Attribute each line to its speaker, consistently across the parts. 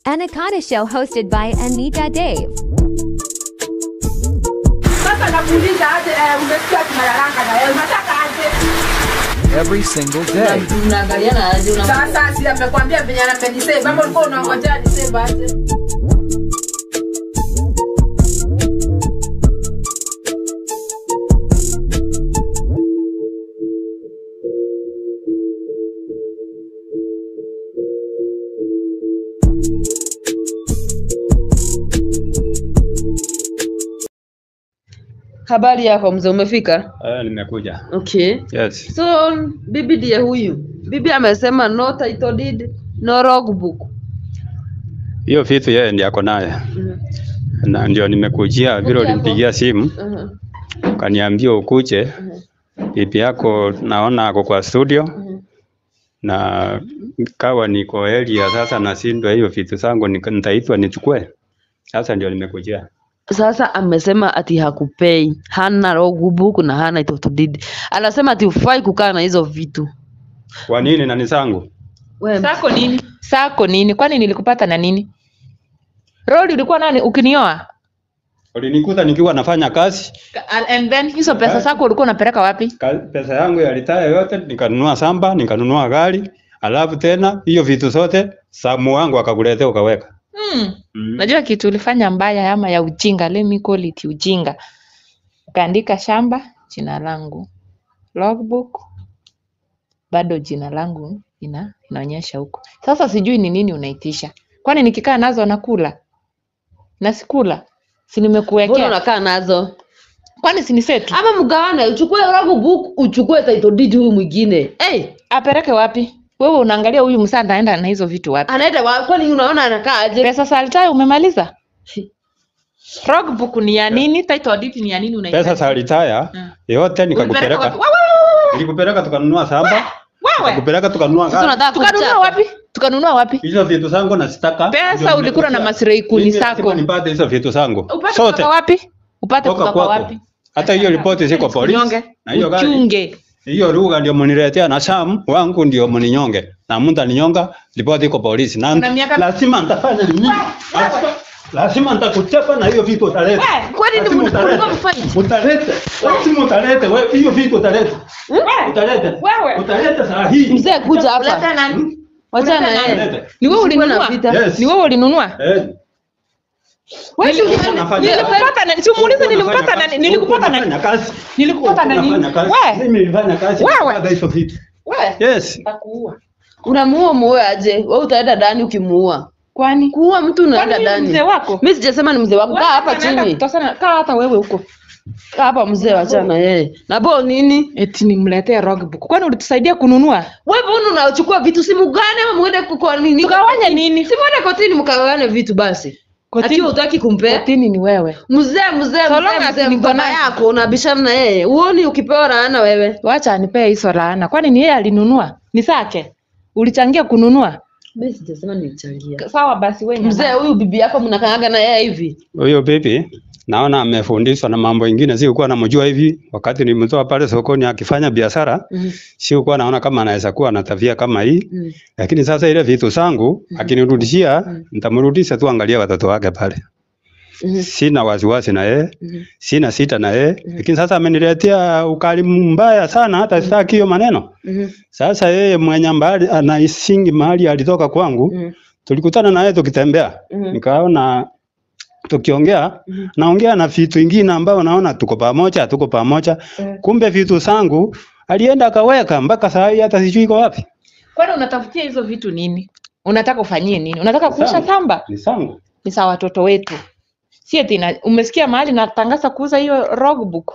Speaker 1: Anaconda Show hosted by Anita Dave.
Speaker 2: Sasa nakuuliza aje, eh, umesikia tunalalanga na wewe unataka aje?
Speaker 3: every single day.
Speaker 4: mnaangaliana aje una
Speaker 2: Sasa si amekwambia venye anapenisave, ama ulikuwa unangojea nisave aje?
Speaker 4: habari yako mzee umefika
Speaker 5: Eh, nimekuja.
Speaker 4: okay
Speaker 5: Yes.
Speaker 4: so bibi ndiye huyu bibi amesema no title deed no logbook
Speaker 5: Hiyo vitu yeye ndiye ako naye.
Speaker 4: Mhm.
Speaker 5: Na ndio nimekujia vile
Speaker 4: Okay,
Speaker 5: ulinipigia simu
Speaker 4: Mhm.
Speaker 5: ukaniambia ukuje. Bibi yako naona ako kwa studio
Speaker 4: Mhm.
Speaker 5: na kawa niko area sasa nashindwa hiyo vitu zangu nika- nitaitwa nichukue. Sasa ndio nimekujia.
Speaker 4: sasa amesema ati hakupei hana logbook na hana title deed anasema ati ufai kukaa na hizo vitu
Speaker 5: Kwa nini na ni zangu?
Speaker 4: Wewe,
Speaker 6: Sako nini? Sako nini? Kwani nilikupata na nini? Roli ulikuwa nani ukinioa?
Speaker 5: Ulinikuta nikiwa nafanya kazi,
Speaker 6: And, and then hizo pesa zako ulikuwa unapeleka wapi?
Speaker 5: ka- pesa yangu ya retire yote nikanunua samba, nikanunua gari, alafu tena hiyo vitu zote samu wangu akakuletea ukaweka.
Speaker 6: Hmm.
Speaker 5: Mm.
Speaker 6: Najua kitu ulifanya mbaya ama ya ujinga, let me call it ujinga. Ukaandika shamba jina langu, logbook bado jina langu ina inaonyesha huko. Sasa sijui ni nini unaitisha. Kwani nikikaa nazo nakula? Na sikula. Si
Speaker 4: mbona
Speaker 6: nimekuwekea.
Speaker 4: unakaa nazo
Speaker 6: Kwani si ni setu?
Speaker 4: ama mgawane uchukue logbook uchukue title deed huyu mwingine hey,
Speaker 6: Apeleke wapi? Wewe unaangalia huyu msaa anaenda na hizo vitu wapi?
Speaker 4: anaenda wa- kwani unaona anakaa aje
Speaker 6: Pesa saltai umemaliza? Logbook ni ya nini? Title deed ni ya nini unahitaji?
Speaker 5: Pesa za retire
Speaker 6: Mm.
Speaker 5: yote
Speaker 6: Ulipeleka
Speaker 5: nikakupeleka.
Speaker 6: wapi? Wewe, wewe, wewe,
Speaker 5: Nilikupeleka tukanunua samba,
Speaker 6: wewe.
Speaker 5: nikakupeleka tukanunua
Speaker 4: sasa
Speaker 5: gari.
Speaker 4: unataka
Speaker 6: Tukanunua
Speaker 4: kuchapa.
Speaker 6: wapi? Tukanunua wapi?
Speaker 5: Hizo vitu zangu nasitaka.
Speaker 6: Pesa
Speaker 5: Ndio
Speaker 6: ulikula na
Speaker 5: nimekujia.
Speaker 6: masilahi kuni
Speaker 5: Mimi
Speaker 6: zako.
Speaker 5: lazima nipate hizo vitu zangu.
Speaker 6: Upate
Speaker 5: Sote.
Speaker 6: kutoka wapi? Upate
Speaker 5: Toka
Speaker 6: kutoka
Speaker 5: kwako.
Speaker 6: wapi?
Speaker 5: Hata hiyo ripoti ziko polisi.
Speaker 6: Unyonge.
Speaker 5: Na hiyo gari.
Speaker 6: Uchunge.
Speaker 5: Hiyo lugha ndio mniletea na Sam wangu ndio mninyonge. Na mtu aninyonga ripoti iko polisi. Na
Speaker 6: Una miaka-
Speaker 5: lazima nitafanya nini? Lazima- Lazima nitakuchapa na hiyo vitu utaleta.
Speaker 6: Wewe,
Speaker 4: kwani ni
Speaker 5: Lazima
Speaker 4: mlikuwa
Speaker 5: utaleta.
Speaker 4: mfight?
Speaker 5: Utaleta. Lazima utaleta. Wewe hiyo vitu utaleta. Utaleta.
Speaker 6: Wewe.
Speaker 5: Utaleta saa hii.
Speaker 4: mzee kuja
Speaker 6: Uleta
Speaker 4: hapa
Speaker 6: nani?
Speaker 4: wachana
Speaker 6: Uleta
Speaker 4: yeye
Speaker 6: nani?
Speaker 5: Utaleta.
Speaker 6: Ni wewe
Speaker 4: Usikuwe na
Speaker 6: ulinunua?
Speaker 4: vita.
Speaker 5: Yes.
Speaker 6: Ni wewe ulinunua?
Speaker 5: Eh.
Speaker 6: Wewe si
Speaker 5: Ulikuwa
Speaker 6: uli-
Speaker 5: unafanya-
Speaker 6: nilikupata na simuulize nilikupata na nilikupata na
Speaker 5: Unafanya kazi.
Speaker 6: nilikupata na nini?
Speaker 5: Unafanya kazi.
Speaker 6: Wewe.
Speaker 5: Mimi nilifanya kazi.
Speaker 6: Wewe.
Speaker 5: kupata hizo vitu.
Speaker 6: Wewe.
Speaker 5: Yes.
Speaker 6: Nitakuua.
Speaker 4: unamuua muue aje wewe utaenda ndani ukimuua
Speaker 6: Kwani?
Speaker 4: kuua mtu unaenda
Speaker 6: Kwani mimi
Speaker 4: ndani
Speaker 6: mzee wako?
Speaker 4: mimi sijasema ni mzee wako kaa hapa chini
Speaker 6: Kaa hata wewe huko.
Speaker 4: kaa hapa mzee wachana yeye na bo nini
Speaker 6: Eti nimletee logbook. Kwani ulitusaidia kununua?
Speaker 4: wewe mbona unachukua vitu simu gani ama muende kwa nini
Speaker 6: Tukawanya nini?
Speaker 4: si muende kotini mkawane vitu basi
Speaker 6: Kotini-
Speaker 4: ati hutaki kumpea
Speaker 6: Kotini ni wewe.
Speaker 4: mzee mzee
Speaker 6: So long
Speaker 4: mzee
Speaker 6: as
Speaker 4: mzee
Speaker 6: niko
Speaker 4: baba
Speaker 6: nazo.
Speaker 4: yako unabishana na yeye uoni ukipewa laana wewe
Speaker 6: Wacha anipee hizo laana. Kwani ni yeye alinunua? Ni zake. Ulichangia kununua?
Speaker 4: mimi sijasema nilichangia
Speaker 6: Sawa basi wewe.
Speaker 4: mzee huyu bibi yako mnakaaga na yeye hivi
Speaker 5: Huyo bibi naona amefundishwa na mambo ingine, sikuwa namjua hivi. Wakati nilimtoa pale sokoni akifanya biashara,
Speaker 4: Mhm.
Speaker 5: sikuwa naona kama anaweza kuwa na tabia kama hii.
Speaker 4: Mhm.
Speaker 5: Lakini sasa ile vitu zangu akinirudishia, nitamrudisha tu, angalia watoto wake pale.
Speaker 4: Mhm.
Speaker 5: Sina wasiwasi na yeye,
Speaker 4: Mhm.
Speaker 5: sina sita na yeye, lakini sasa ameniletea ukalimu mbaya sana, hata sitaki hiyo maneno.
Speaker 4: Mhm.
Speaker 5: Sasa yeye mwenye mbali anaisingi mahali alitoka kwangu,
Speaker 4: Mhm.
Speaker 5: tulikutana naye tukitembea,
Speaker 4: Mhm.
Speaker 5: nikaona tukiongea naongea na vitu ingine ambao naona tuko pamoja, tuko pamoja. Kumbe vitu zangu alienda akaweka mpaka saa hii hata sijui iko wapi.
Speaker 6: Kwani unatafutia hizo vitu nini? Unataka ufanyie nini? Unataka kuosha
Speaker 5: Zangu.
Speaker 6: shamba?
Speaker 5: Ni zangu.
Speaker 6: Ni sawa watoto wetu. Si eti na, umesikia mahali natangaza kuuza hiyo logbook?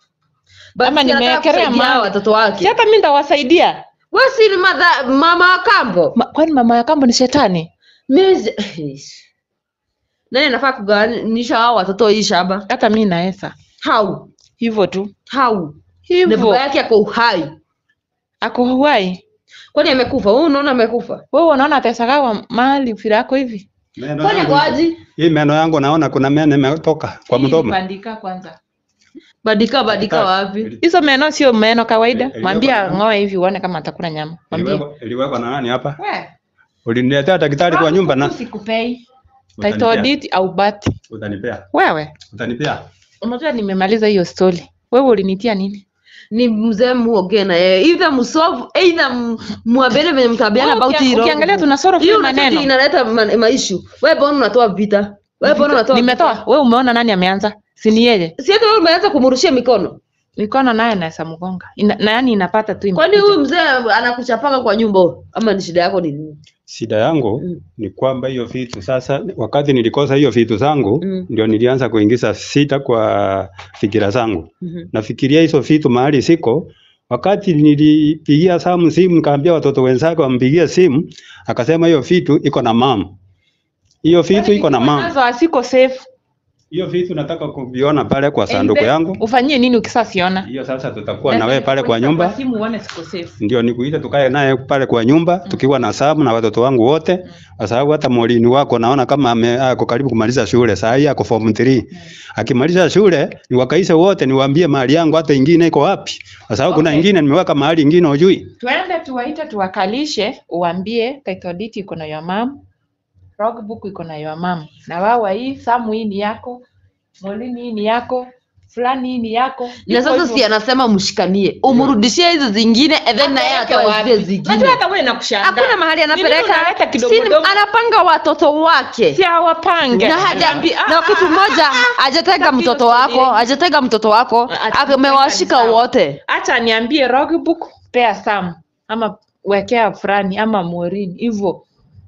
Speaker 4: Basi
Speaker 6: Ama
Speaker 4: anataka
Speaker 6: nimewekelea
Speaker 4: kusaidia
Speaker 6: mahali.
Speaker 4: watoto
Speaker 6: Si
Speaker 4: wake
Speaker 6: hata mimi ndawasaidia.
Speaker 4: wewe si ni madha, mama wa kambo
Speaker 6: Ma, kwani mama ya kambo ni shetani?
Speaker 4: mimi si- nani anafaa kugawanisha hao watoto hii shamba
Speaker 6: Hata mimi naesa.
Speaker 4: hau
Speaker 6: Hivyo tu.
Speaker 4: hau na
Speaker 6: Hivyo.
Speaker 4: baba yake ako uhai
Speaker 6: Ako huai.
Speaker 4: kwani amekufa wewe unaona amekufa
Speaker 6: Wewe unaona atesagawa mahali vile ako hivi?
Speaker 5: Meno
Speaker 4: kwani
Speaker 5: yangu-
Speaker 4: ako aje
Speaker 5: Hii meno yangu naona kuna meno imetoka kwa
Speaker 6: Hii
Speaker 5: mdomo.
Speaker 6: Bandika kwanza.
Speaker 4: badika badika wapi
Speaker 6: Hizo meno sio meno kawaida.
Speaker 5: Ili-
Speaker 6: Mwambie
Speaker 5: iliwekwa na-
Speaker 6: ng'oe hivi uone kama atakula nyama. Mwambie.
Speaker 5: Iliwekwa- Iliwekwa na nani hapa?
Speaker 6: We,
Speaker 5: Uliniletea daktari kwa nyumba na
Speaker 6: Sikupei.
Speaker 5: Utanipea.
Speaker 6: Title deed au birth.
Speaker 5: utanipea.
Speaker 6: Wewe,
Speaker 5: Utanipea.
Speaker 6: unajua nimemaliza hiyo story. Wewe ulinitia nini?
Speaker 4: ni mzee muongee na yeye either msolve either m- mwambie venye mtabiana
Speaker 6: Wewe
Speaker 4: about
Speaker 6: ukia-
Speaker 4: hilo
Speaker 6: ukiangalia tuna solve
Speaker 4: hiyo
Speaker 6: hiyo
Speaker 4: unataka
Speaker 6: maneno.
Speaker 4: inaleta ma- maishu wewe mbona unatoa vita wewe mbona unatoa
Speaker 6: Nimetoa. Wewe umeona nani ameanza? Si ni yeye.
Speaker 4: si hata wewe umeanza kumrushia mikono
Speaker 6: Mikono naye naweza mgonga. Ina, na yani inapata tu
Speaker 4: kwani
Speaker 6: imekuja.
Speaker 4: huyu mzee anakuchapanga kwa nyumba huyo? ama ni shida yako ni nini
Speaker 5: Shida yangu
Speaker 4: Mm.
Speaker 5: ni kwamba hiyo vitu sasa, wakati nilikosa hiyo vitu zangu
Speaker 4: Mm.
Speaker 5: ndio nilianza kuingiza sita kwa fikira zangu.
Speaker 4: Mhm.
Speaker 5: Nafikiria hizo vitu mahali siko. Wakati nilipigia Samu simu nikaambia watoto wenzake wampigie simu, akasema hiyo vitu iko na mama. Hiyo vitu iko na mama.
Speaker 6: Nazo asiko safe.
Speaker 5: Hiyo vitu nataka kuviona pale kwa sanduku
Speaker 6: Ende-
Speaker 5: yangu.
Speaker 6: Ufanyie nini ukisasiona?
Speaker 5: Hiyo sasa tutakuwa na wewe pale kwa nyumba.
Speaker 6: simu uone siko safe.
Speaker 5: ndio nikuite tukae naye pale kwa nyumba tukiwa na Samu na watoto wangu wote, kwa sababu hata mwalini wako naona kama ame- ako karibu kumaliza shule saa hii ako form 3. Akimaliza shule niwakaise wote niwaambie mahali yangu hata ingine iko wapi, kwa sababu kuna
Speaker 6: Okay.
Speaker 5: ingine nimeweka mahali ingine ujui.
Speaker 6: Tuende tuwaite tuwakalishe, uambie title deed iko na your mom, logbook iko na your mom. Na wawa hii Samu hii ni yako, Molini hii ni yako, fulani hii ni yako.
Speaker 4: na
Speaker 6: Hivyo
Speaker 4: sasa
Speaker 6: hivyo.
Speaker 4: si anasema mshikanie umrudishie hizo zingine and then naye
Speaker 6: Apeleke
Speaker 4: atoe
Speaker 6: wapi?
Speaker 4: zile zingine
Speaker 6: Unajua hata wewe nakushangaa.
Speaker 4: hakuna mahali
Speaker 6: Ni nini
Speaker 4: anapeleka
Speaker 6: unaleta kidogo
Speaker 4: Si-
Speaker 6: kidogo?
Speaker 4: anapanga watoto wake
Speaker 6: Si awapange.
Speaker 4: na haja
Speaker 6: Anaambia,
Speaker 4: na
Speaker 6: "Ah,
Speaker 4: kitu
Speaker 6: ah,
Speaker 4: moja
Speaker 6: ah, ah."
Speaker 4: hajatega
Speaker 6: Sasa
Speaker 4: mtoto
Speaker 6: hiyo
Speaker 4: wako
Speaker 6: story-
Speaker 4: hajatega mtoto wako
Speaker 6: Ati-
Speaker 4: amewashika
Speaker 6: sawa.
Speaker 4: wote
Speaker 6: Acha niambie logbook pea Sam ama wekea fulani ama Morin hivyo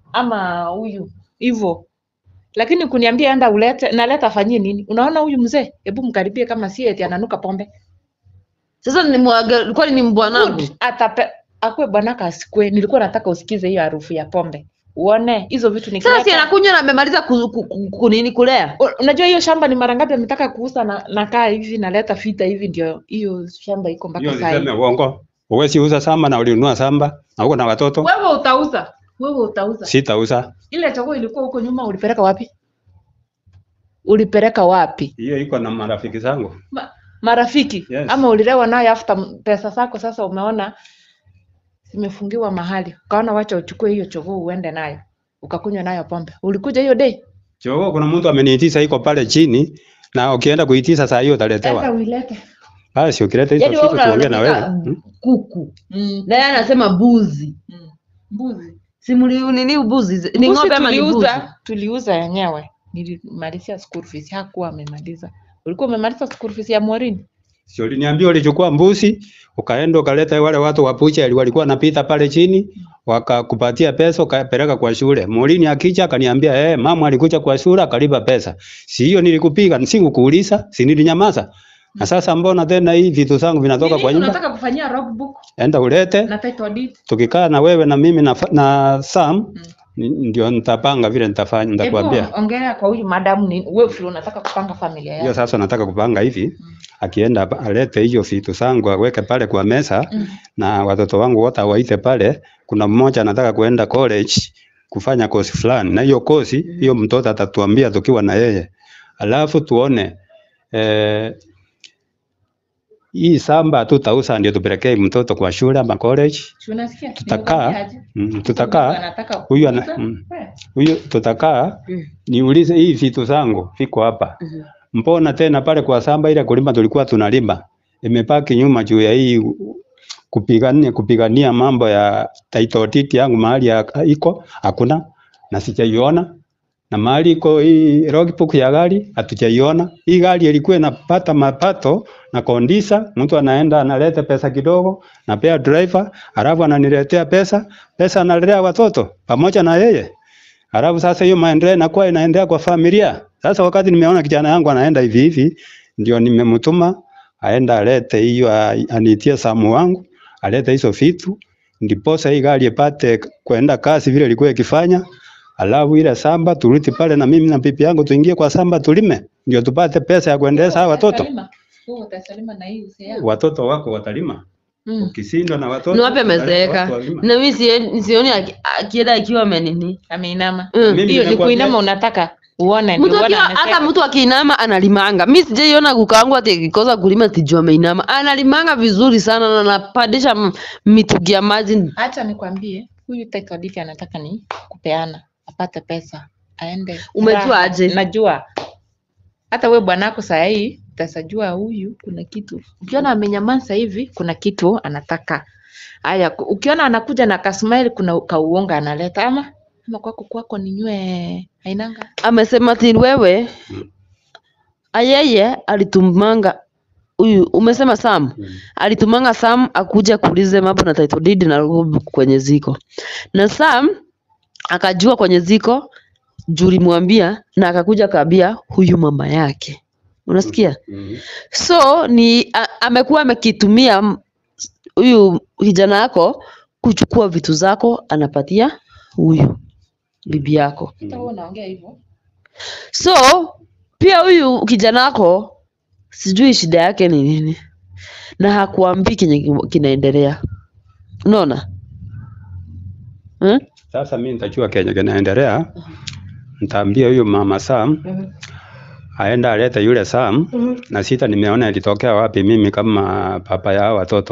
Speaker 6: ama huyu hivyo, lakini kuniambia enda ulete naleta afanyie nini? Unaona huyu mzee, hebu mkaribie kama si eti ananuka pombe.
Speaker 4: sasa ni mwaga kwani ni mbwanangu
Speaker 6: Good. Atape akwe bwanaka asikwe. Nilikuwa nataka usikize hiyo harufu ya pombe uone hizo vitu
Speaker 4: sasa si
Speaker 6: nikileta.
Speaker 4: anakunywa na amemaliza ku- ku- ku- kunini kulea
Speaker 6: U- Unajua hiyo shamba ni mara ngapi ametaka kuuza na nakaa hivi naleta fita hivi, ndio hiyo shamba iko
Speaker 5: Hiyo
Speaker 6: mpaka saa
Speaker 5: niseme
Speaker 6: hii.
Speaker 5: uongo. Uwezi uza samba na ulinunua samba na uko na watoto.
Speaker 6: Wewe utauza, wewe utauza.
Speaker 5: Sitauza.
Speaker 6: Ile chagua ilikuwa huko nyuma, ulipeleka wapi? Ulipeleka wapi?
Speaker 5: Hiyo iko na marafiki zangu.
Speaker 6: Ma, marafiki
Speaker 5: Yes.
Speaker 6: ama ulilewa nayo after m- pesa zako sasa umeona zimefungiwa mahali, ukaona wacha uchukue hiyo chogoo uende nayo ukakunywa nayo pombe. Ulikuja hiyo day?
Speaker 5: Chogo kuna mtu ameniitisha iko pale chini na ukienda kuitisha saa hiyo
Speaker 6: Enda
Speaker 5: utaletewa.
Speaker 6: uilete.
Speaker 5: Basi ukileta hizo
Speaker 4: yaani wewe
Speaker 5: vitu tuongee na wewe.
Speaker 4: unalalamika
Speaker 5: Hmm?
Speaker 4: kuku
Speaker 6: Mm.
Speaker 4: na yeye anasema buzi
Speaker 6: Mm. Mbuzi.
Speaker 4: si mli- nini ubuzi ni
Speaker 6: Mbuzi
Speaker 4: ng'ombe ama ni buzi
Speaker 6: tuliuza, tuliuza yenyewe. Nilimalizia school fees, hakuwa amemaliza. Ulikuwa umemaliza school fees ya Morini?
Speaker 5: Si uliniambia ulichukua mbuzi ukaenda ukaleta wale watu wa butcher walikuwa wanapita pale chini wakakupatia pesa ukapeleka kwa shule. Mulini akicha akaniambia eh, mama alikuja kwa shule akalipa pesa. Si hiyo nilikupiga, sikukuuliza, si nilinyamaza. Na sasa mbona tena hii vitu zangu vinatoka
Speaker 6: Nini
Speaker 5: kwa nyumba?
Speaker 6: unataka kufanyia logbook
Speaker 5: Enda ulete,
Speaker 6: na title deed?
Speaker 5: tukikaa na wewe na mimi na, fa- na Sam ni- ndio nitapanga vile nitafanya, nitakwambia.
Speaker 6: Hebu ongea kwa huyu madamu ni wewe vile unataka kupanga familia
Speaker 5: Hiyo
Speaker 6: yako.
Speaker 5: sasa nataka kupanga hivi, akienda hapa, alete hiyo vitu zangu aweke pale kwa meza
Speaker 6: Mm.
Speaker 5: na watoto wangu wote awaite pale. Kuna mmoja anataka kuenda college kufanya kosi fulani, na hiyo kosi hiyo mtoto atatuambia tukiwa na yeye, alafu tuone eh, hii samba tutauza ndio tupelekee mtoto kwa shule ama college.
Speaker 6: Si unasikia?
Speaker 5: Tutakaa
Speaker 6: Nimekwambia aje?
Speaker 5: mm,
Speaker 6: Mtu
Speaker 5: tutakaa
Speaker 6: anataka
Speaker 5: huyu ana
Speaker 6: kuuza,
Speaker 5: mm,
Speaker 6: we,
Speaker 5: huyu tutakaa
Speaker 4: Mm.
Speaker 5: niulize hii vitu zangu viko hapa
Speaker 4: Mhm.
Speaker 5: mbona tena pale kwa samba ile kulima tulikuwa tunalima imepaki nyuma juu ya hii kupigania kupigania mambo ya title deed yangu mahali ya, iko hakuna na sijaiona na mahali iko hii logbook ya gari hatujaiona. Hii gari ilikuwa inapata mapato na kondisa, mtu anaenda analeta pesa kidogo, napea driver, alafu ananiletea pesa, pesa analea watoto pamoja na yeye. Alafu sasa hiyo maendeleo inakuwa inaendea kwa familia. Sasa wakati nimeona kijana yangu anaenda hivi hivi, ndio nimemtuma aenda alete hiyo, a- aniitie samu wangu alete hizo vitu, ndiposa hii gari ipate kwenda kasi vile ilikuwa ikifanya. Alafu ile samba turudi pale na mimi na bibi yangu tuingie kwa samba tulime, ndio tupate pesa ya kuendeleza hawa watoto.
Speaker 6: Utasalima. Wewe utasalima na hii usia.
Speaker 5: Watoto wako watalima,
Speaker 6: Mm.
Speaker 5: ukishindwa na watoto
Speaker 4: ni wapi
Speaker 5: watu
Speaker 4: amezeeka
Speaker 5: walima.
Speaker 4: na mimi sioni sioni aki- akienda akiwa amenini
Speaker 6: Ameinama.
Speaker 4: Mm.
Speaker 5: Mimi
Speaker 6: Hiyo ni
Speaker 5: nimekuambia-
Speaker 6: kuinama unataka uone ndio
Speaker 4: mtu
Speaker 6: uone
Speaker 4: akiwa
Speaker 6: ameseka.
Speaker 4: hata mtu akiinama analimanga mi sijaiona kukaangu ati akikosa kulima tijua ameinama analimanga vizuri sana na anapandisha m- mitungi ya maji
Speaker 6: Acha nikwambie, huyu title deed anataka ni kupeana apate pesa aende
Speaker 4: Umejua
Speaker 6: raha.
Speaker 4: aje?
Speaker 6: najua hata we bwanako saa hii utasajua huyu kuna kitu ukiona amenyamaza hivi kuna kitu anataka haya ku- ukiona anakuja na kasmile kuna kauonga analeta ama ama kwako kwako ninywe ainanga
Speaker 4: amesema ati wewe ayeye alitumanga huyu umesema Sam alitumanga Sam akuja kuulize mambo na title deed na logbook kwenye ziko na Sam akajua kwenye ziko juu ulimwambia na akakuja kaambia huyu mama yake unasikia so ni a, amekuwa amekitumia m- huyu kijana yako kuchukua vitu zako anapatia huyu bibi yako
Speaker 6: hata wewe unaongea hivyo
Speaker 4: so pia huyu kijana wako sijui shida yake ni nini na hakuambii kenye ki- kinaendelea unaona hmm?
Speaker 5: Sasa mimi nitajua kenye kinaendelea, nitaambia huyu mama Sam aenda alete yule Sam na sita nimeona ilitokea wapi mimi kama papa ya hao watoto.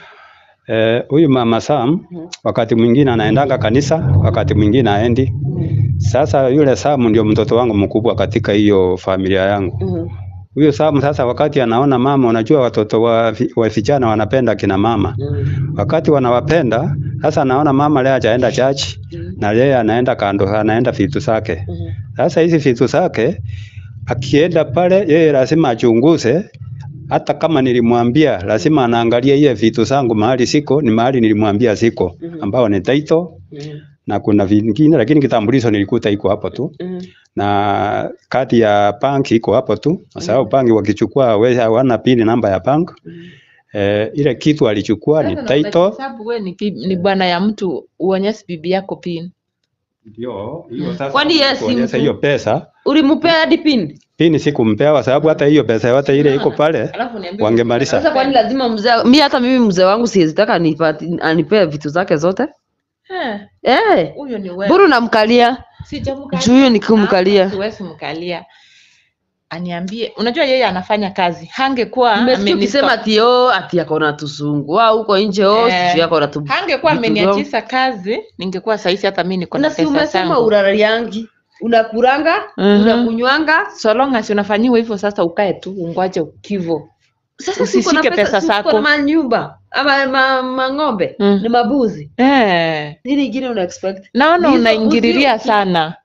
Speaker 5: Eh, huyu mama Sam wakati mwingine anaendanga kanisa, wakati mwingine aendi. Sasa yule Sam ndio mtoto wangu mkubwa katika hiyo familia yangu. Huyo Sam sasa wakati anaona mama, unajua watoto wa, vi- wa vijana wanapenda kina mama. Wakati wanawapenda, sasa anaona mama leo hajaenda church na yeye anaenda kando, anaenda vitu zake. Sasa hizi vitu zake akienda pale, yeye lazima achunguze hata kama nilimwambia lazima anaangalia ile vitu zangu mahali siko ni mahali nilimwambia siko ambao ni title na kuna vingine lakini kitambulisho nilikuta iko hapo tu na kadi ya bank iko hapo tu kwa sababu bank wakichukua wewe hawana pin namba ya bank eh, ile kitu alichukua ni
Speaker 6: Sasa na
Speaker 5: title
Speaker 6: unahesabu wewe ni, bi- ni bwana ya mtu uonyeshe bibi yako pin
Speaker 5: ndio hiyo sasa
Speaker 4: Kwani yeye si
Speaker 5: kuonyesha
Speaker 4: mtu?
Speaker 5: hiyo pesa
Speaker 4: ulimpea hadi pin
Speaker 5: pin sikumpewa kwa sababu hata hiyo pesa yote ile iko pale
Speaker 6: alafu niambie
Speaker 5: wangemaliza
Speaker 4: sasa kwani lazima mzee mi hata mimi mzee wangu siwezitaka anipee vitu zake zote
Speaker 6: Eh,
Speaker 4: eh
Speaker 6: huyo ni wewe
Speaker 4: buru namkalia
Speaker 6: Sijamkalia.
Speaker 4: Juu huyo ni kumkalia.
Speaker 6: Hapa Siwezi mkalia. Aniambie, unajua yeye anafanya kazi. Hangekuwa
Speaker 4: nimesikia
Speaker 6: amenistop-
Speaker 4: ukisema ati o ati ako na tusungu au huko nje o
Speaker 6: Eh,
Speaker 4: sijui ako na tu
Speaker 6: hangekuwa
Speaker 4: vitu
Speaker 6: ameniachisha kazi, ningekuwa sahizi hata mimi niko na
Speaker 4: na si
Speaker 6: pesa
Speaker 4: umesema
Speaker 6: zangu.
Speaker 4: uraraliangi unakuranga
Speaker 6: Mhm.
Speaker 4: unakunywanga
Speaker 6: So long as unafanyiwa hivyo sasa ukae tu ungoje kivo.
Speaker 4: sasa si uko na
Speaker 6: Usishike pesa
Speaker 4: si uko na
Speaker 6: zako.
Speaker 4: manyumba ama ma, mang'ombe
Speaker 6: Mm.
Speaker 4: ni mabuzi
Speaker 6: Eh,
Speaker 4: nini ingine una expect
Speaker 6: naona
Speaker 4: Hizo
Speaker 6: unaingililia
Speaker 4: usi-
Speaker 6: sana.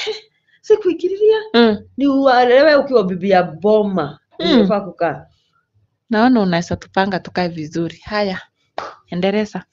Speaker 4: si kuingililia
Speaker 6: Mm.
Speaker 4: ni uelewe ukiwa bibi ya boma
Speaker 6: Mm.
Speaker 4: unafaa kukaa
Speaker 6: Naona unaweza tupanga tukae vizuri. Haya. Endeleza.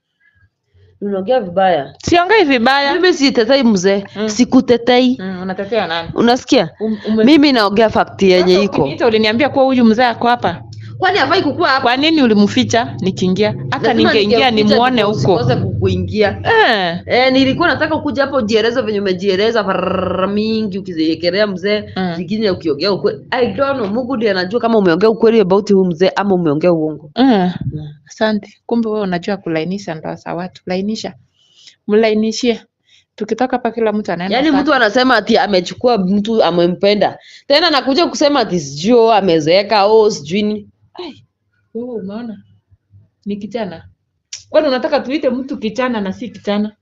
Speaker 4: unaongea vibaya
Speaker 6: Siongei vibaya.
Speaker 4: mimi sitetei mzee
Speaker 6: Mm.
Speaker 4: sikutetei
Speaker 6: Mm, unatetea nani?
Speaker 4: unasikia
Speaker 6: Um, ume-
Speaker 4: mimi naongea fakti yenye
Speaker 6: Sasa
Speaker 4: iko
Speaker 6: ukiniita uliniambia kuwa huyu mzee ako hapa.
Speaker 4: kwani hafai kukua hapa
Speaker 6: Kwa nini ulimficha nikiingia? Hata
Speaker 4: Lazima
Speaker 6: ningeingia
Speaker 4: ningemficha
Speaker 6: nimuone
Speaker 4: ndipo
Speaker 6: huko.
Speaker 4: usikose kukuingia
Speaker 6: Eh.
Speaker 4: Eh, nilikuwa nataka kuja hapo ujieleze venye umejieleza farara mingi ukiziekelea mzee
Speaker 6: Mm.
Speaker 4: zingine ukiongea ukweli. I don't know, Mungu ndiye anajua kama umeongea ukweli about huyu mzee ama umeongea uongo.
Speaker 6: Mm. Asante. Kumbe wewe unajua kulainisha ndoa za watu. Lainisha. Mlainishie. Tukitoka hapa kila mtu anaenda
Speaker 4: Yaani
Speaker 6: zake.
Speaker 4: mtu anasema ati amechukua mtu amempenda, tena nakuja kusema ati sijui oh, amezeeka oh, sijui nini.
Speaker 6: Ai, wewe umeona? Ni kijana. Kwani unataka tuite mtu kijana na si kijana?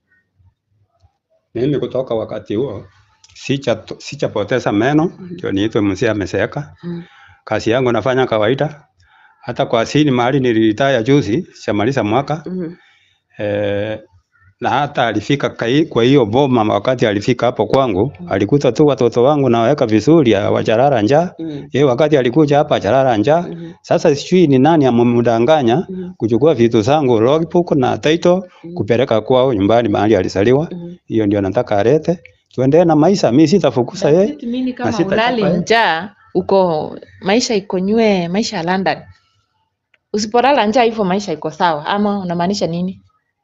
Speaker 5: Mimi kutoka wakati huo sicha sichapoteza meno ndio niitwe mzee amezeeka.
Speaker 4: Mm.
Speaker 5: Kazi yangu nafanya kawaida. Hata kwa sini mahali niliritaya juzi, shamaliza mwaka.
Speaker 4: Mhm.
Speaker 5: Eh, na hata alifika kai, kwa hiyo boma wakati alifika hapo kwangu, alikuta tu watoto wangu naweka vizuri wajarara njaa.
Speaker 4: Mhm.
Speaker 5: Yeye wakati alikuja hapa ajarara njaa.
Speaker 4: Mhm.
Speaker 5: Sasa sijui ni nani amemdanganya
Speaker 4: Mhm.
Speaker 5: kuchukua vitu zangu logbook na title kupeleka kwao nyumbani mahali alizaliwa.
Speaker 4: Mhm.
Speaker 5: Hiyo ndio nataka alete. Tuendelee na maisha, mimi sitafukusa yeye.
Speaker 6: Sisi mimi kama
Speaker 5: sitachapa
Speaker 6: ulali
Speaker 5: yeye.
Speaker 6: njaa uko maisha iko nywe, maisha ya London. Usipolala njaa hivyo maisha iko sawa ama unamaanisha nini?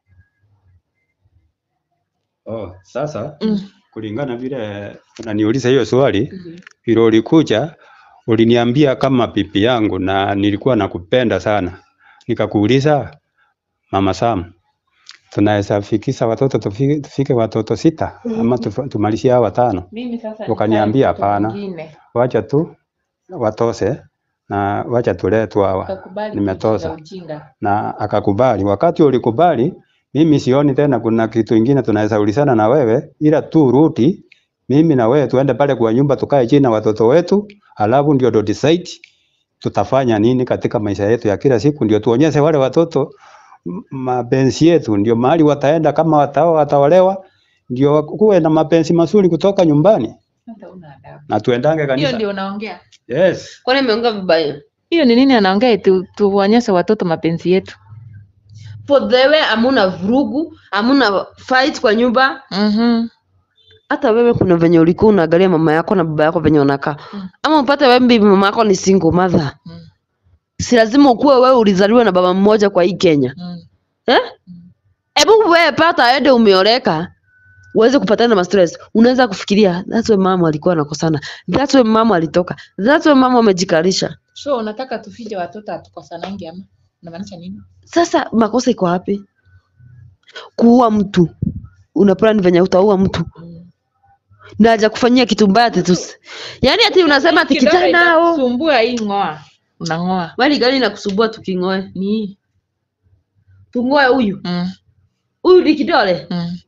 Speaker 5: Oh, sasa
Speaker 6: Mm.
Speaker 5: kulingana vile unaniuliza hiyo swali, vile ulikuja uliniambia kama pipi yangu na nilikuwa nakupenda sana. Nikakuuliza Mama Sam, tunaweza fikisha watoto tufike, tufike watoto sita ama tufa- tumalizie hao watano?
Speaker 6: Mimi sasa
Speaker 5: Ukaniambia
Speaker 6: nitaki
Speaker 5: hapana.
Speaker 6: mtoto mwingine.
Speaker 5: Wacha tu watose na wacha tulee tu hawa.
Speaker 6: Ukakubali
Speaker 5: Nimetosa.
Speaker 6: kujiza ujinga.
Speaker 5: na akakubali. Wakati ulikubali, mimi sioni tena kuna kitu ingine tunaweza ulizana na wewe, ila tu ruti mimi na wewe tuende pale kwa nyumba tukae chini na watoto wetu, alafu ndio ndo decide tutafanya nini katika maisha yetu ya kila siku, ndio tuonyeshe wale watoto m- mapenzi yetu, ndio mahali wataenda, kama wataoa wataolewa, ndio kuwe na mapenzi mazuri kutoka nyumbani
Speaker 6: Hata huna adabu.
Speaker 5: na tuendange
Speaker 6: Hiyo
Speaker 5: kanisa.
Speaker 6: ndio unaongea.
Speaker 5: Yes.
Speaker 4: Kwani ameongea vibaya?
Speaker 6: Hiyo ni nini anaongea eti tu, tuonyeshe watoto mapenzi yetu?
Speaker 4: For the way amuna vurugu, amuna fight kwa nyumba.
Speaker 6: Mhm.
Speaker 4: Hata wewe kuna venye ulikuwa unaangalia mama yako na baba yako venye wanakaa. Ama upate wewe bibi mama yako ni single mother.
Speaker 6: Mm.
Speaker 4: Si lazima ukuwe wewe ulizaliwa na baba mmoja kwa hii Kenya.
Speaker 6: Mm.
Speaker 4: Eh? Hebu wewe pata ende umeoleka uweze kupatana na stress. Unaweza kufikiria that's why mama alikuwa anakosana. That's why mama alitoka. That's why mama amejikalisha.
Speaker 6: So unataka tufije watoto hatukosanangi ama? Unamaanisha nini?
Speaker 4: Sasa makosa iko wapi? Kuua mtu. Una plan venye utaua mtu. Na haja kufanyia kitu mbaya ati tusi. Yaani ati unasema ati
Speaker 6: Kidole
Speaker 4: kijana oh.
Speaker 6: itakusumbua hii ngoa. Unang'oa.
Speaker 4: Wali gani inakusumbua tuking'oe?
Speaker 6: Ni hii.
Speaker 4: Tung'oe huyu.
Speaker 6: Mm.
Speaker 4: Huyu ni kidole.
Speaker 6: Mm.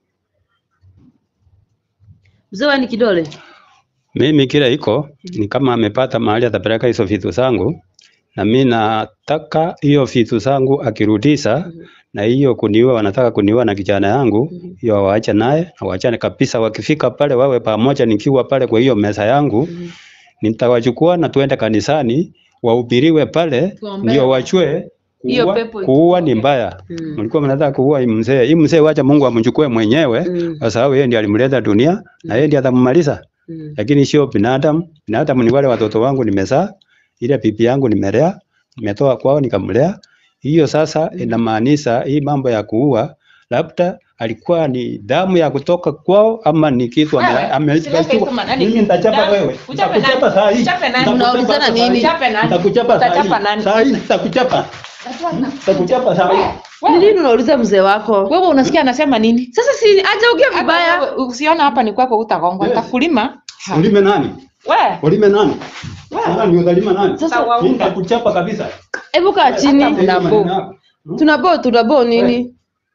Speaker 4: Mzee wewe ni kidole.
Speaker 5: Mimi kile iko ni kama amepata mahali atapeleka hizo vitu zangu, na mi nataka hiyo vitu zangu akirudisha, na hiyo kuniua, wanataka kuniua na kijana yangu, hiyo waache naye na waachane kabisa. Wakifika pale wawe pamoja, nikiwa pale kwa hiyo meza yangu, nitawachukua na tuende kanisani wahubiriwe pale,
Speaker 6: Tuombee.
Speaker 5: ndio wachue
Speaker 6: Hiyo
Speaker 5: kuua,
Speaker 6: pepo
Speaker 5: kuua ni mbaya.
Speaker 4: Mm.
Speaker 5: Mlikuwa mnataka kuua hii mzee. Hii mzee wacha Mungu amchukue mwenyewe
Speaker 4: Mm.
Speaker 5: kwa sababu yeye ndiye alimleta dunia na yeye ndiye atammaliza.
Speaker 4: Mm.
Speaker 5: Lakini sio binadamu. Binadamu ni wale watoto wangu nimezaa, ile pipi yangu nimelea, nimetoa kwao nikamlea. Hiyo sasa inamaanisha hii mambo ya kuua labda alikuwa ni damu ya kutoka kwao ama ni kitu ame-
Speaker 6: Wewe,
Speaker 5: ame-
Speaker 6: usilete hizo manani.
Speaker 5: Mimi nitachapa
Speaker 6: Damu,
Speaker 5: wewe.
Speaker 6: uchape
Speaker 5: Nitakuchapa
Speaker 6: nani?
Speaker 5: saa hii.
Speaker 6: Uchape nani?
Speaker 5: Nitakuchapa
Speaker 4: Unaulizana
Speaker 5: saa hii.
Speaker 4: nini?
Speaker 6: Uchape nani?
Speaker 5: Nitakuchapa saa hii.
Speaker 6: Utachapa nani?
Speaker 5: Saa hii nitakuchapa. Nitakuchapa saa hii.
Speaker 4: Ni nini unauliza mzee wako?
Speaker 6: Wewe unasikia anasema nini?
Speaker 4: Sasa si acha ongea
Speaker 6: Hata
Speaker 4: vibaya.
Speaker 6: wewe Usiona hapa ni kwako utagongwa.
Speaker 5: Yes.
Speaker 6: Nitakulima. Ha.
Speaker 5: Ulime nani?
Speaker 6: Wewe.
Speaker 5: Ulime nani? Sasa ndio utalima nani?
Speaker 4: Sasa
Speaker 5: Mimi nitakuchapa kabisa.
Speaker 4: hebu kaa chini.
Speaker 5: Hata hiyo maneno yako.
Speaker 4: Tunabo tunabo nini?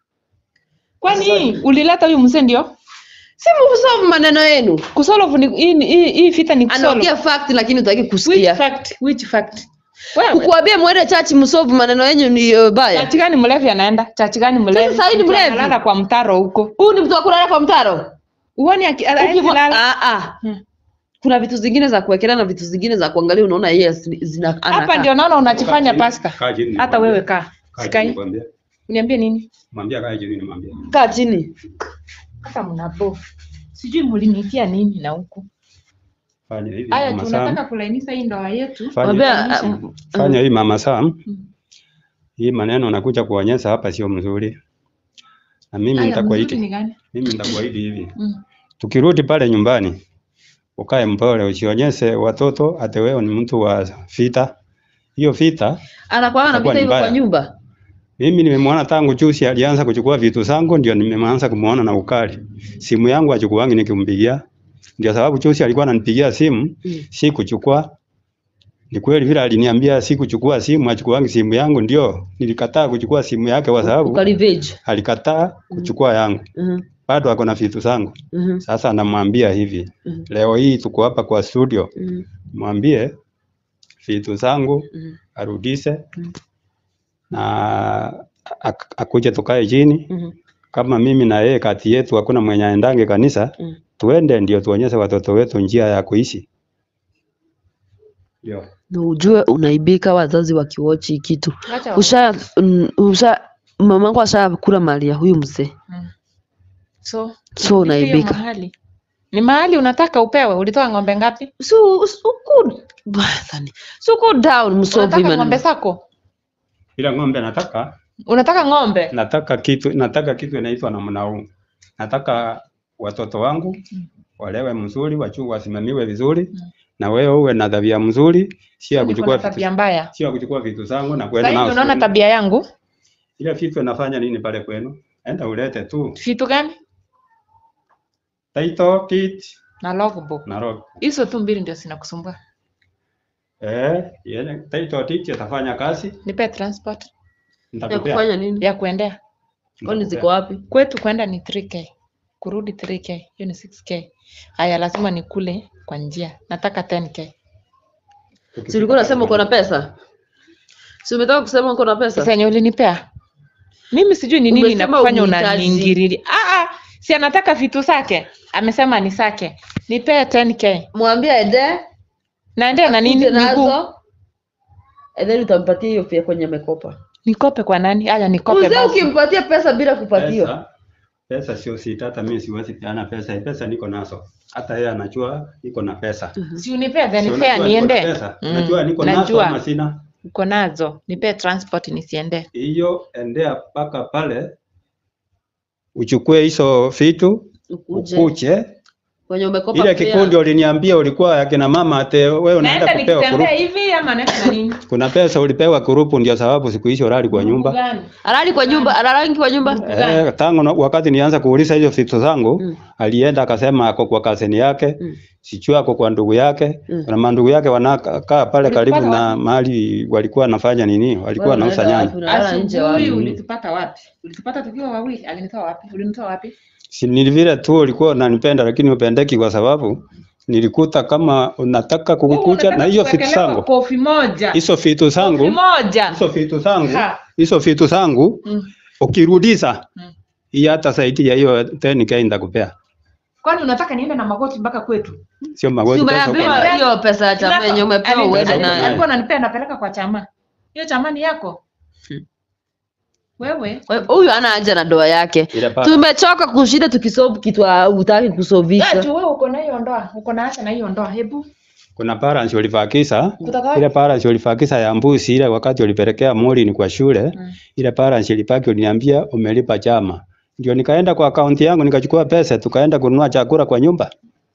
Speaker 6: Kwani ulileta huyu mzee ndio?
Speaker 4: Si msolve maneno yenu.
Speaker 6: Kusolve ni hii ni- hii hii vita ni kusolve.
Speaker 4: Anaongea fact lakini hutaki
Speaker 6: Which
Speaker 4: kusikia.
Speaker 6: fact? Which fact? Wewe.
Speaker 4: Kukuambia mwende church msolve maneno yenu ni uh, baya.
Speaker 6: Chachi gani mlevi anaenda? Chachi gani mlevi?
Speaker 4: Sasa hii ni
Speaker 6: Mtu
Speaker 4: mlevi.
Speaker 6: Analala kwa mtaro huko.
Speaker 4: Huyu ni mtu wa kulala kwa mtaro.
Speaker 6: Uone aki- hawezi
Speaker 4: Ukimwa-
Speaker 6: lala.
Speaker 4: Ah ah.
Speaker 6: Hmm.
Speaker 4: Kuna vitu zingine za kuwekelea na vitu zingine za kuangalia unaona yes zina
Speaker 6: Hapa
Speaker 4: anakaa.
Speaker 6: ndio naona unajifanya
Speaker 5: Kaa
Speaker 6: pasta.
Speaker 5: chini, kaa chini,
Speaker 6: Hata
Speaker 5: nikwambie.
Speaker 6: wewe kaa.
Speaker 5: Kaa chini,
Speaker 6: Sikai.
Speaker 5: nikwambie.
Speaker 6: Uniambie nini?
Speaker 5: Mwambie kaa chini nimwambie.
Speaker 4: Kaa chini.
Speaker 6: Hata mnabo. Sijui mlinitia nini na huku.
Speaker 5: Fanya hivi
Speaker 6: Haya
Speaker 5: mama
Speaker 6: tunataka
Speaker 5: Sam.
Speaker 6: kulainisha hii ndoa yetu.
Speaker 5: Fanya,
Speaker 4: Mwambie uh,
Speaker 5: fanya hii mama Sam.
Speaker 6: Mm.
Speaker 5: Hii maneno nakuja kuonyesha hapa sio mzuri. Na mimi
Speaker 6: Haya mzuri
Speaker 5: nitakuahidi.
Speaker 6: ni gani?
Speaker 5: Mimi nitakuahidi hivi.
Speaker 6: Mm.
Speaker 5: Tukirudi pale nyumbani ukae mpole, usionyeshe watoto ate wewe ni mtu wa vita. Hiyo vita
Speaker 4: anakuwa
Speaker 5: Itakuwa
Speaker 4: anapita
Speaker 5: ni
Speaker 4: hivyo kwa
Speaker 5: mbaya.
Speaker 4: nyumba.
Speaker 5: mimi nimemwona tangu juzi alianza kuchukua vitu zangu, ndio nimeanza kumuona na ukali. Simu yangu achukuangi nikimpigia, ndio sababu juzi alikuwa ananipigia simu
Speaker 4: Mm.
Speaker 5: si kuchukua. Ni kweli vile aliniambia si kuchukua simu, achukuangi simu yangu, ndio nilikataa kuchukua simu yake kwa sababu
Speaker 4: Ukalivage.
Speaker 5: alikataa kuchukua yangu,
Speaker 4: Mhm.
Speaker 5: bado ako na vitu zangu.
Speaker 4: Mhm.
Speaker 5: Sasa anamwambia hivi,
Speaker 4: Mhm.
Speaker 5: leo hii tuko hapa kwa studio,
Speaker 4: Mhm.
Speaker 5: mwambie vitu zangu
Speaker 4: Mhm.
Speaker 5: arudishe
Speaker 4: Mm.
Speaker 5: na ak- akuje tukae chini
Speaker 4: Mhm.
Speaker 5: kama mimi na yeye kati yetu hakuna mwenye aendange kanisa
Speaker 4: Mm.
Speaker 5: tuende ndio tuonyeshe watoto wetu njia ya kuishi ndio
Speaker 4: Na ujue unaibika wazazi wakiwochi kitu.
Speaker 6: Acha
Speaker 4: Usha mm, usha mamangu ashakula mali ya huyu mzee.
Speaker 6: Mm. So,
Speaker 4: So
Speaker 6: hiyo
Speaker 4: unaibika.
Speaker 6: mahali. Ni mahali unataka upewe. Ulitoa ng'ombe ngapi?
Speaker 4: So suku Bethany. Suku down msolve
Speaker 6: Unataka ng'ombe
Speaker 4: maneno.
Speaker 6: zako?
Speaker 5: ila ng'ombe nataka
Speaker 6: Unataka ng'ombe?
Speaker 5: nataka kitu nataka kitu inaitwa namna huu nataka watoto wangu walewe mzuri wachu wasimamiwe vizuri
Speaker 6: Mm.
Speaker 5: na wewe uwe na tabia mzuri sio ya
Speaker 6: Niko
Speaker 5: kuchukua
Speaker 6: na
Speaker 5: vitu
Speaker 6: tabia mbaya.
Speaker 5: sio ya kuchukua vitu zangu na
Speaker 6: Sasa
Speaker 5: kwenda
Speaker 6: hivi
Speaker 5: nao
Speaker 6: unaona
Speaker 5: shuleni.
Speaker 6: tabia yangu?
Speaker 5: ile vitu inafanya nini pale kwenu enda ulete tu
Speaker 6: Vitu gani?
Speaker 5: title kit
Speaker 6: Na logbook.
Speaker 5: na log
Speaker 6: Hizo tu mbili ndio zinakusumbua.
Speaker 5: eh yeye title kit atafanya kazi
Speaker 6: Nipe transport
Speaker 4: Ya
Speaker 5: nitakupea
Speaker 4: kufanya nini?
Speaker 6: ya kuendea.
Speaker 4: kwani ziko wapi
Speaker 6: Kwetu kwenda ni 3k, kurudi 3k, hiyo ni 6k. Haya, lazima nikule kwa njia, nataka 10k.
Speaker 4: si ulikuwa unasema uko na pesa si umetoka kusema uko na pesa
Speaker 6: Sasa yenye ulinipea mimi sijui ni nini
Speaker 4: Umesema
Speaker 6: inakufanya
Speaker 4: unihitaji.
Speaker 6: unaniingililia. Ah, ah, si anataka vitu zake, amesema ni zake, nipee 10k.
Speaker 4: mwambie ende
Speaker 6: Naendea na nini?
Speaker 4: akuje
Speaker 6: Miguu
Speaker 4: nazo and then utampatia hiyo fia kwenye amekopa
Speaker 6: nikope kwa nani? Haya, nikope
Speaker 4: mzee
Speaker 6: basi.
Speaker 4: ukimpatia pesa bila kupatiwa
Speaker 5: Pesa, pesa sio sita, hata mimi siwezi peana pesa. Pesa niko nazo, hata yeye anajua niko na pesa.
Speaker 6: Si unipee then
Speaker 5: Si
Speaker 6: fare
Speaker 5: unajua niko na
Speaker 6: niende.
Speaker 5: pesa?
Speaker 6: Mm,
Speaker 5: Unajua niko nazo
Speaker 6: najua.
Speaker 5: ama sina?
Speaker 6: Uko nazo, nipee transport nisiende.
Speaker 5: Hiyo endea mpaka pale uchukue hizo vitu
Speaker 4: ukuje
Speaker 5: ukuje.
Speaker 4: kwenye umekopa
Speaker 5: Ile
Speaker 4: fare.
Speaker 5: kikundi uliniambia ulikuwa ya kina mama ate wewe unaenda
Speaker 6: Naenda
Speaker 5: kupewa
Speaker 6: nikitembea
Speaker 5: kurupu.
Speaker 6: hivi ama naenda na nini?
Speaker 5: Kuna pesa ulipewa kurupu ndio sababu siku hizo ulali kwa nyumba.
Speaker 6: Gani?
Speaker 4: alali kwa nyumba alalangi kwa nyumba
Speaker 5: Eh, tangu na- wakati nianza kuuliza hizo vitu zangu
Speaker 4: Mm.
Speaker 5: alienda akasema ako kwa kazini yake
Speaker 4: Mm.
Speaker 5: sijui ako kwa ndugu yake
Speaker 4: Mm.
Speaker 5: na mandugu yake wanakaa pale
Speaker 6: Ulipata
Speaker 5: karibu na
Speaker 6: wapi?
Speaker 5: mahali walikuwa wanafanya nini walikuwa
Speaker 4: Wewe
Speaker 5: wanauza
Speaker 4: unaenda
Speaker 5: nyanya
Speaker 4: wapi? Unalala nje wapi?
Speaker 6: Asubuhi ulitupata wapi? Ulitupata tukiwa wawili, alinitoa wapi? Ulinitoa wapi?
Speaker 5: si ni vile tu ulikuwa unanipenda lakini upendeki kwa sababu nilikuta kama unataka
Speaker 6: Wewe
Speaker 5: kukuja na
Speaker 6: unataka
Speaker 5: hiyo vitu
Speaker 6: kuwekelewa
Speaker 5: zangu
Speaker 6: Kofi moja.
Speaker 5: hizo vitu
Speaker 6: Kofi
Speaker 5: zangu
Speaker 6: moja.
Speaker 5: hizo vitu zangu
Speaker 6: Ha.
Speaker 5: hizo vitu zangu
Speaker 6: Mm.
Speaker 5: ukirudisha
Speaker 6: Mm.
Speaker 5: hii hata zaidi ya hiyo 10k nitakupea
Speaker 6: Kwani unataka niende na magoti mpaka kwetu?
Speaker 5: sio
Speaker 4: Si
Speaker 5: magoti pesa uko
Speaker 4: umeambiwa
Speaker 5: nayo.
Speaker 4: hiyo pesa ya chama yenye umepewa
Speaker 6: Ali-
Speaker 4: uende
Speaker 6: ali-
Speaker 4: nayo
Speaker 6: Alikuwa ananipea napeleka kwa chama. Hiyo chama ni yako. Wewe
Speaker 4: Kwa hiyo huyu ana haja na ndoa yake
Speaker 5: Ile paka.
Speaker 4: tumechoka kushinda tukisolve kitu hutaki kusolvisha
Speaker 6: Ati wewe uko na hiyo ndoa, uko na acha na hiyo ndoa. Hebu
Speaker 5: Kuna parents walivakisa
Speaker 6: kutoka wapi?
Speaker 5: ile parents walivakisa ya mbuzi ile wakati walipelekea Morin kwa shule
Speaker 6: Mm.
Speaker 5: ile parents ilipaki uliniambia umelipa chama ndio nikaenda kwa akaunti yangu nikachukua pesa tukaenda kununua chakula kwa nyumba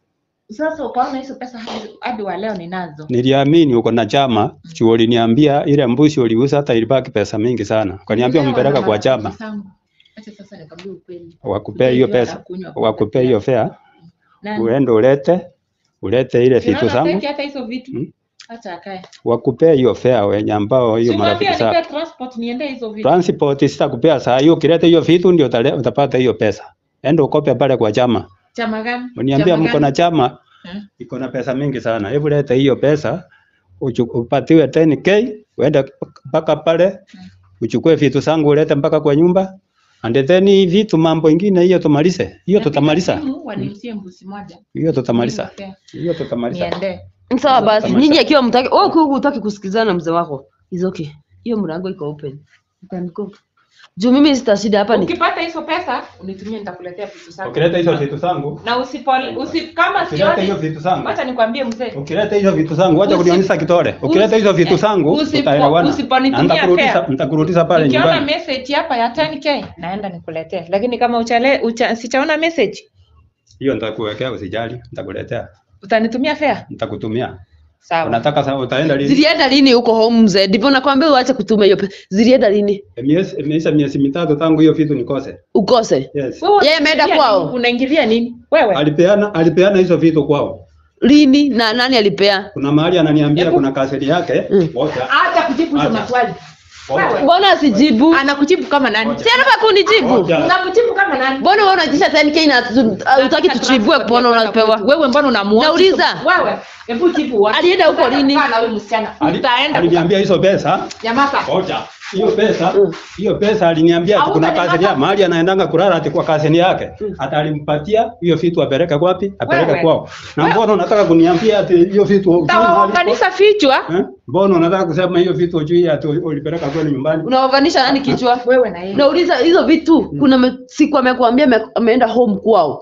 Speaker 6: Sasa ukaona hizo pesa hadi, hadi wa leo ninazo.
Speaker 5: niliamini uko na chama juu uliniambia ile mbuzi uliuza hata ilibaki pesa mingi sana ukaniambia
Speaker 6: Leo
Speaker 5: umpeleka
Speaker 6: wana
Speaker 5: kwa
Speaker 6: marafiki
Speaker 5: chama
Speaker 6: zangu. Acha sasa nikwambie ukweli.
Speaker 5: wakupea hiyo
Speaker 6: Utajua
Speaker 5: pesa
Speaker 6: atakunywa.
Speaker 5: wakupea hiyo fare
Speaker 6: Nani?
Speaker 5: uende ulete ulete ile vitu
Speaker 6: Unaona
Speaker 5: zangu
Speaker 6: hataki hata hizo vitu.
Speaker 5: Mm.
Speaker 6: Acha akae.
Speaker 5: wakupea hiyo fare wenye ambao hiyo
Speaker 6: Simwambie
Speaker 5: marafiki
Speaker 6: anipe
Speaker 5: zako
Speaker 6: transport niende hizo vitu.
Speaker 5: transport sitakupea saa hiyo ukileta hiyo vitu ndio utale- utapata hiyo pesa enda ukope pale kwa chama
Speaker 6: Chama gani?
Speaker 5: Uniambia
Speaker 6: Chama
Speaker 5: mko na
Speaker 6: gani?
Speaker 5: chama
Speaker 6: Hmm?
Speaker 5: iko na pesa mingi sana. Hebu leta hiyo pesa uchu- upatiwe 10k uende mpaka pale uchukue vitu zangu ulete mpaka kwa nyumba and then hii vitu mambo ingine hiyo tumalize. Hiyo
Speaker 6: Napiga
Speaker 5: tutamaliza.
Speaker 6: simu, waniuzie mbuzi moja.
Speaker 5: Hiyo tutamaliza.
Speaker 6: Nipe.
Speaker 5: Hiyo tutamaliza.
Speaker 6: Niende.
Speaker 4: sawa basi
Speaker 5: Tamasha.
Speaker 4: nyinyi akiwa mtaki wewe ukiwa hutaki kusikizana na mzee wako is okay hiyo mlango iko open you can go juu mimi sitashinda hapa ni
Speaker 6: Ukipata hizo pesa unitumie nitakuletea vitu zako.
Speaker 5: Ukileta hizo vitu zangu,
Speaker 6: Na usipole usi kama
Speaker 5: ukileta hiyo
Speaker 6: sioni.
Speaker 5: vitu zangu,
Speaker 6: Wacha nikwambie mzee.
Speaker 5: ukileta hizo vitu zangu, wacha
Speaker 6: Usi-
Speaker 5: kunionyesha kitole. Ukileta hizo vitu zangu,
Speaker 6: usipo-
Speaker 5: tutaelewana.
Speaker 6: usiponitumia
Speaker 5: Na nitakurudisha,
Speaker 6: fare.
Speaker 5: nitakurudisha pale
Speaker 6: Nikiona
Speaker 5: nyumbani.
Speaker 6: message hapa ya 10k naenda nikuletee. Lakini kama uchale ucha, sichaona message
Speaker 5: Hiyo nitakuwekea usijali, nitakuletea.
Speaker 6: utanitumia fare?
Speaker 5: Nitakutumia.
Speaker 6: Sawa.
Speaker 5: Unataka sasa utaenda lini?
Speaker 4: zilienda lini huko home mzee ndivyo nakwambia uache kutuma hiyo pesa zilienda lini
Speaker 5: Miezi imeisha miezi mitatu tangu hiyo vitu nikose.
Speaker 4: ukose
Speaker 5: Yes.
Speaker 6: Wewe
Speaker 4: Yeye ameenda
Speaker 6: unaingilia
Speaker 4: kwao?
Speaker 6: nini? Unaingilia nini? Wewe.
Speaker 5: Alipeana alipeana hizo vitu kwao.
Speaker 4: lini na nani alipea
Speaker 5: Kuna mahali ananiambia
Speaker 6: Hebu-
Speaker 5: kuna kaseti yake.
Speaker 4: Mm.
Speaker 5: Wacha.
Speaker 6: Hata kujibu hizo
Speaker 5: Acha.
Speaker 6: maswali.
Speaker 5: Wacha.
Speaker 4: mbona asijibu
Speaker 6: Anakujibu kama nani?
Speaker 5: Ngoja.
Speaker 4: si anafaa kunijibu
Speaker 5: Wacha.
Speaker 6: Unakujibu kama nani?
Speaker 4: mbona wewe unatisha 10k na tu- hutaki tuchibue mbona unapewa
Speaker 6: Wewe mbona unamuoa?
Speaker 4: Nauliza.
Speaker 6: Wewe, hebu jibu wapi?
Speaker 4: Alienda huko lini?
Speaker 6: Kaa na huyu msichana.
Speaker 5: Ali-
Speaker 6: Utaenda.
Speaker 5: Aliniambia hizo pesa.
Speaker 6: Nyamaza.
Speaker 5: Wacha. Hiyo pesa,
Speaker 4: Mm.
Speaker 5: hiyo pesa aliniambia ati
Speaker 6: Au
Speaker 5: kuna
Speaker 6: utanipata?
Speaker 5: kaseti ya mahali anaendanga kulala ati kwa kaseti yake. Hata alimpatia hiyo vitu apeleke wapi? Apeleke
Speaker 6: Wewe.
Speaker 5: kwao. Na mbona unataka kuniambia ati hiyo vitu hujui mahali iko?
Speaker 6: Utawaunganisha vichwa.
Speaker 5: Eh? Mbona unataka kusema hiyo vitu hujui ati ulipeleka kwenu nyumbani?
Speaker 4: unaoganisha nani kichwa
Speaker 6: Wewe na yeye.
Speaker 4: nauliza hizo vitu kuna me, siku amekuambia ame- ameenda home kwao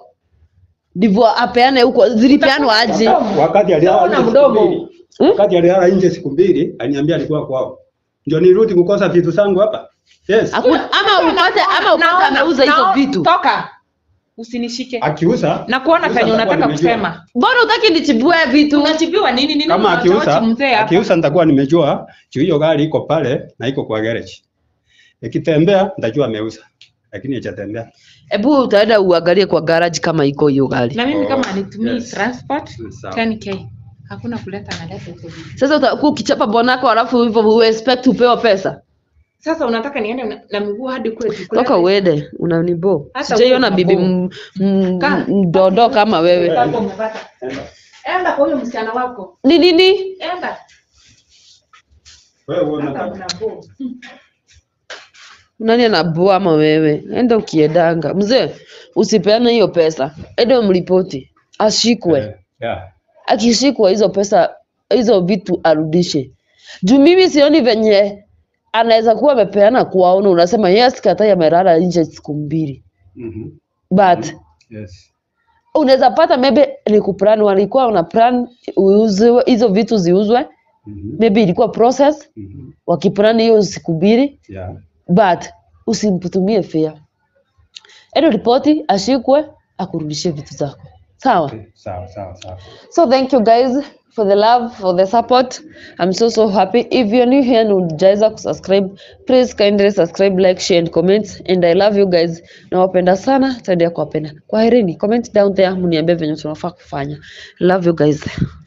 Speaker 4: ndivyo apeane huko zilipeanwa aje
Speaker 5: Wakati alilala
Speaker 6: Sawa na
Speaker 5: nje siku
Speaker 6: mdomo.
Speaker 5: mbili.
Speaker 4: Hmm?
Speaker 5: Wakati alilala nje siku mbili, aliniambia alikuwa kwao. Ndio nirudi kukosa vitu zangu hapa. Yes.
Speaker 4: Hakuna- ama upate ama upate
Speaker 6: Naona-
Speaker 4: ameuza hizo
Speaker 6: naona-
Speaker 4: vitu
Speaker 6: Toka. Usinishike.
Speaker 5: Akiuza.
Speaker 6: Na kuona
Speaker 5: akiuza
Speaker 6: penye
Speaker 5: nitakuwa
Speaker 6: unataka
Speaker 5: nimejua.
Speaker 6: kusema.
Speaker 4: mbona utaki nichibue vitu
Speaker 6: Unachibiwa nini nini?
Speaker 5: Kama
Speaker 6: unachochi
Speaker 5: akiuza,
Speaker 6: mzee hapa?
Speaker 5: akiuza nitakuwa nimejua juu hiyo gari iko pale na iko kwa garage. Ikitembea nitajua ameuza. Lakini hajatembea.
Speaker 4: hebu utaenda uangalie kwa garage kama iko hiyo gari
Speaker 6: Na mimi kama
Speaker 5: Oh,
Speaker 6: anitumii
Speaker 5: yes.
Speaker 6: transport
Speaker 5: Sawa.
Speaker 6: 10k. Hakuna kuleta analeta hizo vitu.
Speaker 4: sasa utakuwa ukichapa bwanako alafu hivyo u expect upewa pesa
Speaker 6: Sasa unataka niende na, na miguu hadi kwetu kuleta
Speaker 4: toka uende unanibo
Speaker 6: Hata
Speaker 4: sijaiona
Speaker 6: huyo
Speaker 4: bibi
Speaker 6: unabo.
Speaker 4: m- m-
Speaker 6: Kaa.
Speaker 4: mdodo kama wewe
Speaker 6: Hapo umepata. Enda kwa huyo msichana wako.
Speaker 4: ni nini
Speaker 6: Enda.
Speaker 5: Wewe
Speaker 6: Hata
Speaker 5: unataka
Speaker 6: unabo.
Speaker 4: nani anabua ama wewe enda ukiendanga mzee usipeane hiyo pesa ende mripoti ashikwe
Speaker 5: Eh, yeah.
Speaker 4: akishikwa hizo pesa hizo vitu arudishe juu mimi sioni venye anaweza kuwa amepeana kuwaona unasema yes katai amelala nje siku mbili
Speaker 5: Mhm.
Speaker 4: but
Speaker 5: Yes.
Speaker 4: unaweza pata maybe ni kuplan walikuwa wana plan uuzwe hizo vitu ziuzwe
Speaker 5: Mhm.
Speaker 4: maybe ilikuwa process
Speaker 5: Mhm.
Speaker 4: wakiplan hiyo siku mbili
Speaker 5: Yeah.
Speaker 4: but usimtumie fea endo ripoti ashikwe akurudishie vitu zako sawa
Speaker 5: Okay. Sawa, sawa, sawa.
Speaker 4: So thank you guys for the love, for the support. I'm so so happy. If you're new here and hujaweza kusubscribe, please kindly subscribe, like, share and comment. And I love you guys. Nawapenda sana, taendelea kuwapenda. Kwaherini, comment down there mniambie venye tunafaa kufanya. Love you guys.